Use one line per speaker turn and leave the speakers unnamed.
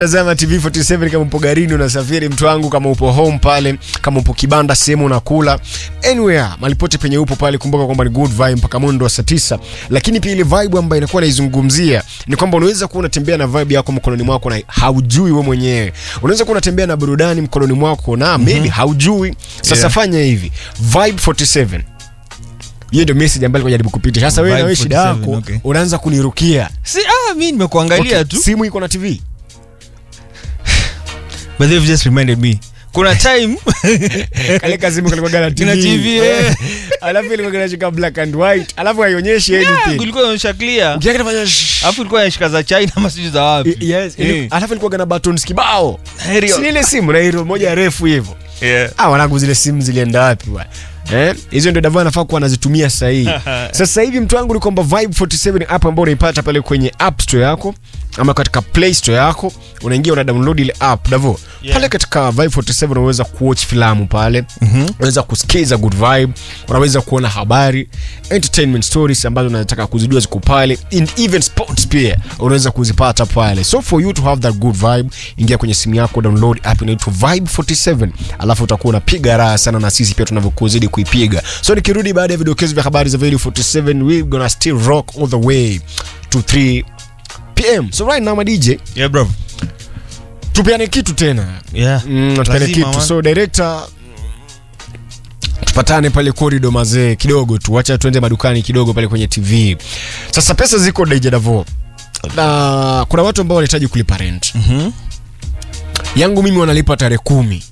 Tazama TV 47 kama upo garini unasafiri, mtu wangu, kama upo home pale, kama upo kibanda sehemu unakula, anywhere malipote penye upo pale, kumbuka kwamba ni good vibe mpaka mwendo wa saa tisa. Lakini pia ile vibe ambayo inakuwa naizungumzia ni kwamba unaweza kuwa unatembea na vibe yako mkononi mwako na haujui wewe mwenyewe. Unaweza kuwa unatembea na burudani mkononi mwako na maybe haujui. Sasa
Yeah.
fanya hivi, vibe 47 hiyo ndio message ambayo nilikuwa najaribu kupitisha. Sasa wewe na
Vibe
wewe shida
47,
yako
okay.
unaanza kunirukia.
Si ah, mi nimekuangalia
Okay,
tu.
simu iko na TV.
But they've just reminded me. Kuna time
kale kazimu kalikuwa na TV.
Ina TV, eh.
alafu ilikuwa kinashika black and white alafu haionyeshi
yeah,
anything
kulikuwa inaonyesha clear.
ukiaka inafanya shh.
Alafu ilikuwa inashika za China ama sijui za wapi.
I- yes, ili-
Eh.
alafu ilikuwa na buttons kibao
Heri-
si ile simu na hilo moja refu hivyo
Yeah.
ah wanangu zile simu zilienda wapi bwana Eh, hizo ndio Davo anafaa kuwa anazitumia sasa hivi. Sasa hivi mtu wangu ni kwamba Vibe 47 app ambayo unaipata pale kwenye App Store yako ama katika Play Store yako, unaingia una download ile app Davo.
Yeah.
Pale katika Vibe 47 unaweza kuwatch filamu pale, unaweza kusikiza good vibe, unaweza kuona habari, entertainment stories ambazo unataka kuzijua ziko pale, and even sports pia unaweza kuzipata pale. So for you to have that good vibe, ingia kwenye simu yako, download app inaitwa Vibe 47, alafu utakuwa unapiga raha sana na sisi pia tunavyokuzidi kuipiga. So nikirudi baada ya vidokezo vya habari za Video 47, we gonna still rock all the way to 3 pm. So right now my DJ,
Yeah, bro.
tupeane kitu tena.
Yeah.
Mm, tupeane
Lazima,
kitu.
man.
So director tupatane pale korido mazee kidogo tu, wacha tuende madukani kidogo pale kwenye TV. Sasa pesa ziko DJ Davo, na kuna watu ambao wanahitaji kulipa rent
Mhm.
yangu mimi wanalipa tarehe kumi